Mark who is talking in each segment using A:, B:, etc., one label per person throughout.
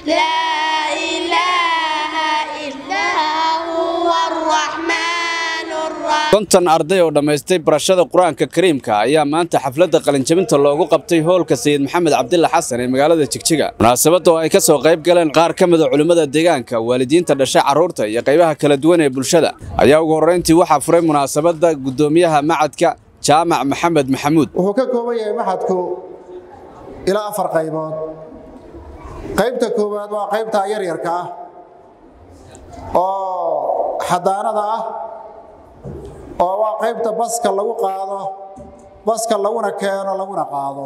A: لا إله إلا هو الرحمن الرحيم
B: konton arday oo dhammaystay barashada qur-aanka kariimka ayaa maanta xafladda qalinjabinta loogu qabtay hoolka sayid maxamed cabdilla xasan ee magaalada jigjiga munaasabadda oo ay ka soo qayb galeen qaar ka mida culimmada deegaanka waalidiinta dhasha carruurta iyo qaybaha kala duwan ee bulshada ayaa ugu horrayntii waxaa furay munaasabadda guddoomiyaha macadka jaamac maxamed maxamuud
C: wuxuu ka kooban yahay maxadku ilaa afar qaybood qaybta koowaad waa qaybta yaryarka ah oo xadaanada ah oo waa qaybta baska lagu qaado baska laguna keeno laguna qaado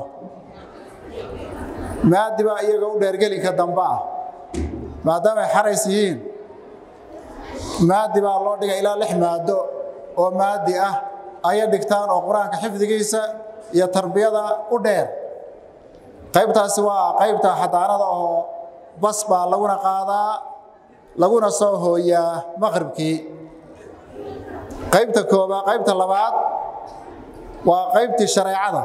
C: maadi baa iyaga u dheergelinka dambe ah maadaamay xarays yihiin maadi baa loo dhigay ilaa lix maado oo maadi ah ayay dhigtaan oo qur-aanka xifdigiisa iyo tarbiyada u dheer qaybtaasi waa qaybta xadaanada oo bas baa laguna qaadaa laguna soo hooyaa maqribkii qaybta koobaad qaybta labaad waa qaybtii shareecada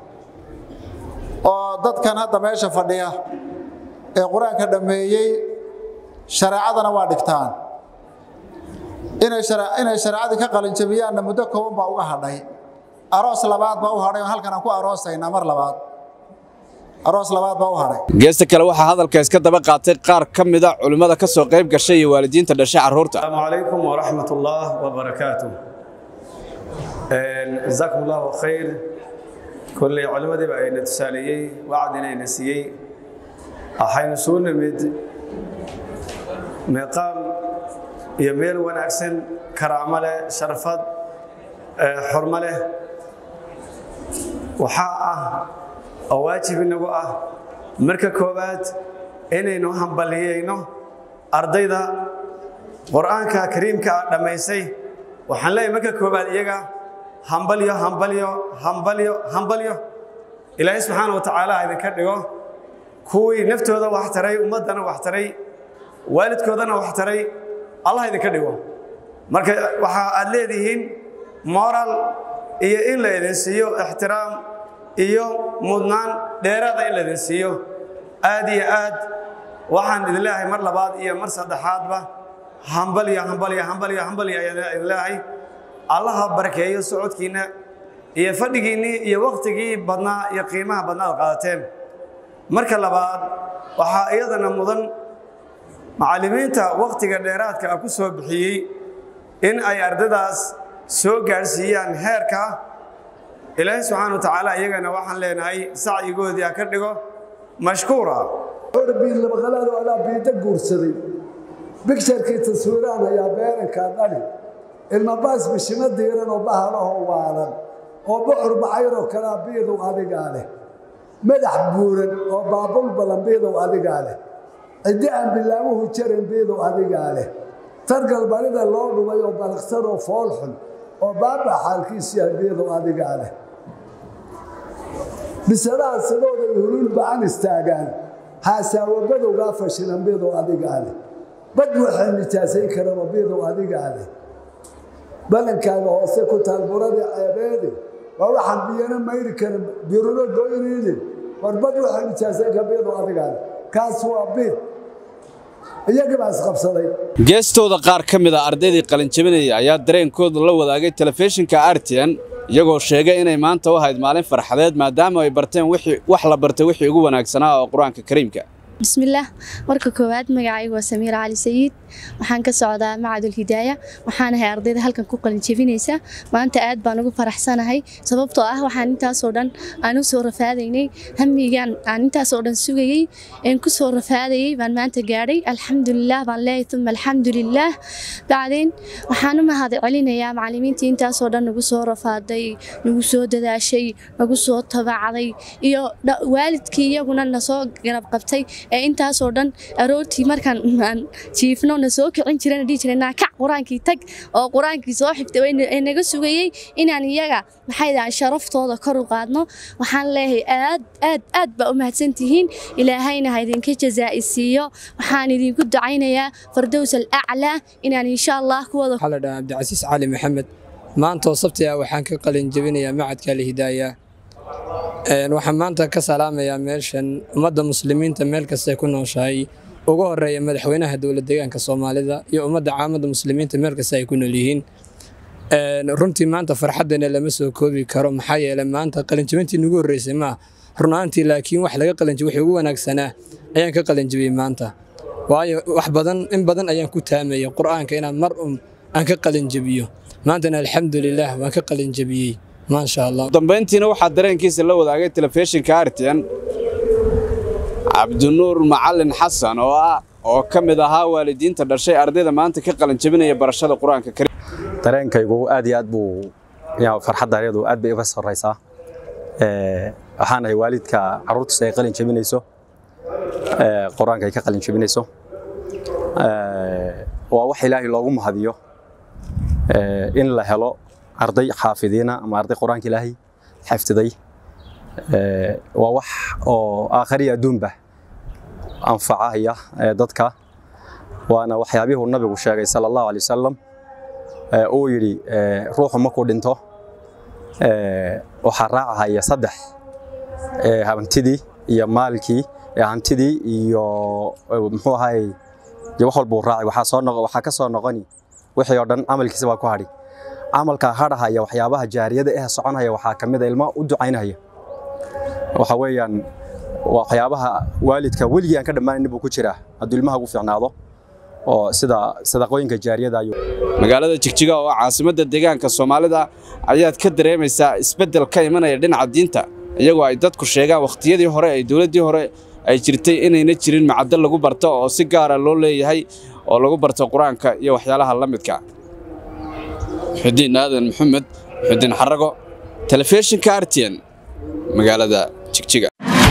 C: oo dadkan hadda meesha fadhiya ee qur-aanka dhammeeyey shareecadana waa dhigtaan inay shareecadii ka qalinjabiyaanna muddo kooban baa uga hadhay aroos labaad baa u hadhay oo halkan aan ku aroosaynaa mar labaad aroos labaad baa u hadhay
B: geesta kale waxaa hadalka iska daba qaatay qaar ka mida culimmada ka soo qayb gashay iyo waalidiinta dhasha carruurta
D: السلام عليكم ورحمة الله وبركاته جزاكم الله خير كل علماء بأين تساليي وعدنا نسيي أحين سون مد مقام يميل ونأكسن كرامة شرفت حرمة وحاء أواجب النبوة مركا كوبات إنينو هم بليينو أرضيدا qur-aanka kariimka dhammaysay waxaan leeyahay marka koobaad iyaga hambalyo hambalyo hambalyo hambalyo ilaahay subxaana wa tacaala ha idinka dhigo kuwii naftooda wax taray ummaddana wax taray waalidkoodana wax taray allah idinka dhigo marka waxa aad leedihiin moral iyo in la idin siiyo ixtiraam iyo mudnaan dheeraada in la idin siiyo aad iyo aad waxaan idin leeyahay mar labaad iyo mar saddexaadba hambalyo hambalyo hambalyo hambalyo ayaan idin leeyahay allaha barakeeyo socodkiinna iyo fadhigiinnii iyo wakhtigii badnaa iyo qiimaha badnaa ad qaadateen marka labaad waxaa iyadana mudan macallimiinta wakhtiga dheeraadka ah ku soo bixiyey in ay ardadaas soo gaadhsiiyaan heerka ilaahay subxaana wa tacaala iyagana waxaan leenahay sacyigoodii ha ka dhigo mashkuura
E: biidlabaqalaado alaa biida guursaday bigsharkii taswiiraan ayaa beerankaa dhali ilmabaas bishimo diiran oo bahalahoo waalan oo bocor bacayroo kalaa biidow adigaa leh madax buuran oo baabul balan biidow adigaa leh ciddi aan bilaamuhu jaran biidow adigaa leh targal barida loo dhubay oo balaqsanoo foolxun oo baaba xaalkiisiya biidow adigaa leh bisadaha sidooday hulul bacan istaagaan haasaawo badowgaa fashilan biidow adigaa leh bad waxay nijaasayn karaba biidow adigaa leh balankaaga hoose ku taal buradii ceebeedi waa waxaan biyana mayri karin biruna goynaynin war bad waxay nijaasayn kara biidow adigaa leh kaas waa biid iyagii baa isqabsaday
B: geestooda qaar ka mid a ardaydii qalinjabinaya ayaa dareenkooda la wadaagay telefishinka artian iyagoo sheegay inay maanta u ahayd maalin farxadeed maadaama ay barteen wax la bartay wixii ugu wanaagsanaa oo qur-aanka kariimka
F: bismillaah marka koowaad magacaygu waa samiir cali sayiid waxaan ka socdaa macadul hidaaya waxaan ahay ardayda halkan ku qalinjebinaysa maanta aad baan ugu faraxsanahay sababtoo ah waxaan intaasoo dhan aan u soo rafaadaynay hamigaan aan intaasoo dhan sugayey een ku soo rafaadayey baan maanta gaadhay alxamdulilaah baan leeyahay uma alxamdulilaah bacdeen waxaan u mahad celinayaa macallimiintii intaasoo dhan nagu soo rafaaday nagu soo dadaashay nagu soo tabacday iyo waalidkii iyaguna na soo garab qabtay ee intaasoo dhan aroortii markaan aan jiifno na soo kicin jirana dhihi jiray naakac qur-aankii tag oo qur-aankii soo xigtay ee naga sugayey inaan iyaga maxay dahay sharaftooda kor u qaadno waxaan leeyahay aad aad aad baa u mahadsantihiin ilaahayna ha idinka jazaa'i siiyo waxaan idinku ducaynayaa fardows alaclaa inaan insha allah kuwada
G: waxaa la dhahaa cabdicasiis cali maxamed maanta oo sabti ah waxaan ka qalin jebinayaa macadka alhidaaya waxaan maanta ka salaamayaa meeshan ummadda muslimiinta meel kastay ku nooshahay ugu horeeya madaxweynaha dowlad deegaanka soomaalida iyo ummadda caamadda muslimiinta meel kasta ay ku nool yihiin runtii maanta farxaddana lama soo koobi karo maxaa yeelay maanta qalinjibintii nagu horreysay maa runaantii laakiin wax laga qalinjibay wixii ugu wanaagsanaa ayaan ka qalinjibiyey maanta waayo wax badan in badan ayaan ku taamayay qur'aanka inaan mar un aan ka qalinjabiyo maantana alxamdulilaah waan ka qalinjabiyey maasha allah
B: dambayntiina waxaa dareenkiisa la wadaagay telefishinka artian cabdinuur macalin xasan oo ah oo ka mid ahaa waalidiinta dhashay ardayda maanta ka qalinjabinaya barashada qur-aanka kariim
H: dareenkaygu aad iyo aad buu farxaddaayadu aad bay uga sarraysaa waxaan ahay waalidka carruurtiisa ay qalin jabinayso qur-aanka ay ka qalin jabinayso waa wax ilaahay loogu mahadiyo in la helo arday xaafidiina ama arday qur-aanka ilaahay xafdiday waa wax oo aakhariya adduunba anfacahaya dadka waana waxyaabihuu nabigu sheegay sala allahu alay wasalam uu yidhi ruuxu markuu dhinto waxaa raacahaya saddex hantidii iyo maalkii hantidii iyo muxuu ahaay wax walbuu raacay waxaa soo noqo waxaa ka soo noqoni wixii oo dhan camalkiisa baa ku hadhi camalka hadhahaya waxyaabaha jaariyada eh soconaya waxaa ka mid a ilma u ducaynaya waxa weeyaan waxyaabaha waalidka weligii aan ka dhammaanayn buu ku jiraa hadduu ilmaha ugu fiicnaado oo sida sadaqooyinka jaariyada ayuu
B: magaalada jigjiga oo caasimadda deegaanka soomaalida ayaad ka dareemaysaa isbeddel ka imanaya dhinaca diinta iyagoo ay dadku sheegaan wakhtiyadii hore ay dowladdii hore ay jirtay inayna jirin macaddo lagu barto oo si gaara loo leeyahay oo lagu barto qur-aanka iyo waxyaalaha la midka xudiin aadan maxamed xudiin xarago telefishinka artian magaalada jigjiga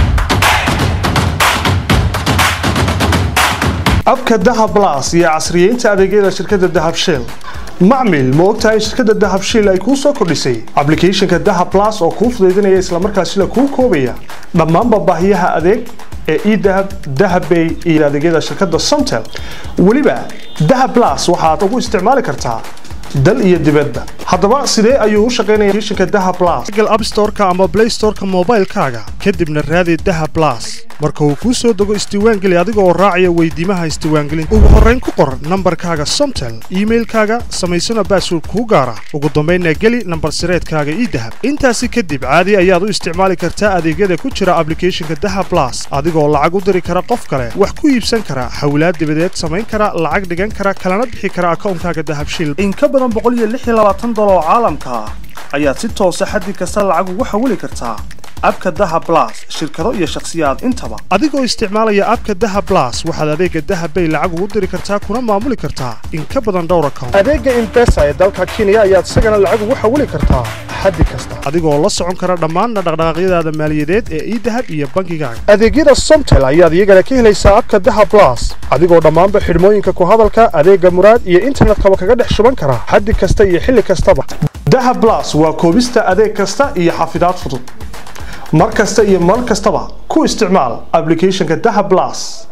I: abka dahab blas iyo casriyeynta adeegyada shirkadda dahab shell macmil ma ogtahay shirkadda dahab shell ay kuu soo kordhisay ablicathonka dahab blas oo kuu fudaydinaya islamarkaasina kuu koobaya dhammaanba baahiyaha adeeg ee edahab dahabbay iyo adeegyada shirkadda somtel weliba dahab blas waxaad ugu isticmaali kartaa dal iyo dibadba haddaba sidee ayuu u shaqaynaya applicationka dahab blas google app store-ka ama play store-ka moobaylkaaga kadibna raadi dahab blas marka uu kuu soo dego isdiiwaangeli adiga oo raacaya weydiimaha isdiiwaangelinta ugu horrayn ku qor nambarkaaga somtel iimailkaaga samaysana baasword kuu gaara ugu dambaynna geli nambar sireedkaaga ii dahab intaasi kadib caadi ayaad u isticmaali kartaa adeegyada ku jira ablicathonka dahab blas adigoo lacag u diri kara qof kale wax ku iibsan kara hawlaad dibadeed samayn kara lacag dhigan kara kalana bixi kara akawnkaaga dahabshil dolar oo caalamka ah ayaad si toosa xaddi kasta lacag ugu xawili kartaa abka daha blas shirkado iyo shakhsiyaad intaba adigoo isticmaalaya abka daha blas waxaad adeega dahabbay lacag ugu diri kartaa kuna maamuli kartaa in ka badan dhowr account adeega imbesa ee dalka kenya ayaad isagana lacag ugu xawili kartaa xaddi kasta adigoo la socon kara dhammaanna dhaqdhaqaaqyadaada maaliyadeed ee idahab iyo bangigaaga adeegyada somtel ayaad iyagana ka helaysaa abka daha blas adigoo dhammaanba xidhmooyinka ku hadalka adeega muraad iyo internetkaba kaga dhex shuban kara xaddi kasta iyo xilli kastaba daha blas waa koobista adeeg kasta iyo xafidaad fudud mar kasta iyo mar kastaba ku isticmaal ablicathonka daha blas